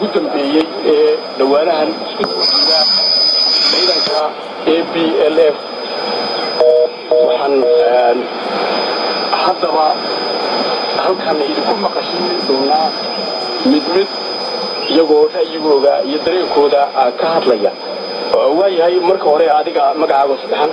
ugu dambeeyey ee dhowaanahan isku duuda ciidanka a b l f waxaan haddaba halkan idinku maqashin doonaa mid mid iyagoo ra'yigooda iyo dareenkooda ka hadlaya waayahay marka hore adiga magacaaga saddexan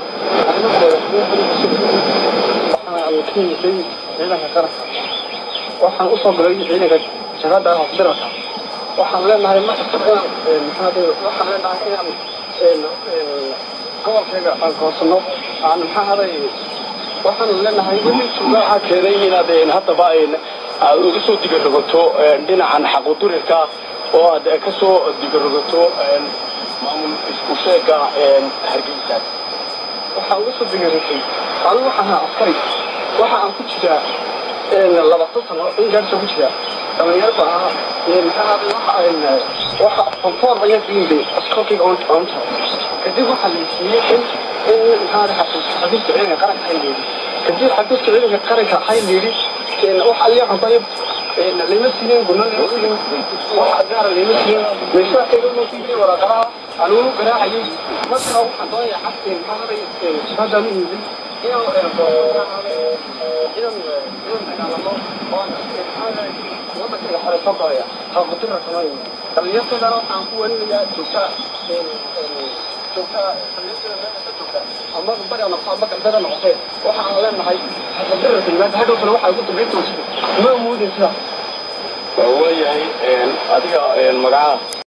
ciidanka qaranka waxaan usoo galay ciidanka shaqada hofdiraka waxaan leenahay markasta inaan waxaan leenahay inaan gobolkayga aan koosano aan maxaa haday waxaan leenahay waxaa keenay inaad haddaba aad uga soo digarogato dhinacan xaqudurirka oo aad ka soo digarogato maamul isku sheega hargeysa waxaa uga soo digarogtay anigu waxaan ahaa askari waxa aan ku jiraa labaatan sano in gaarsa ku jira dhalinyaro baa ahaa maxaa haday waxa waxa konfoor ayaan gelinday askarkayga oon oonta kadib waxaa la siiyey in in maxaa xafiiska ciidanka qaranka hay leedi kadib xafiiska ciidanka qaranka hay leedi wax aliya xuntahay lama siinin guna lama siinin wax gaara lama siinin meeshaakayga uma siinin waraaqadaha anugu garaacayay markaa waxaan doonaya xabti maxaa haday shaqadaan u yimid inaan inaan inaan dagaalamo oo wadankayga xore soo galaya haqutira samayn dhalinyartaydana waxaan ku warinayaa joogtaa joogtaa ama bari noqoto ama galbeeda noqotee waxaan leenahay haqutira kalimaad hadhowtana waxaa ugu dambeyn doonta ma amoodin sidaas waayahay adiga magacaha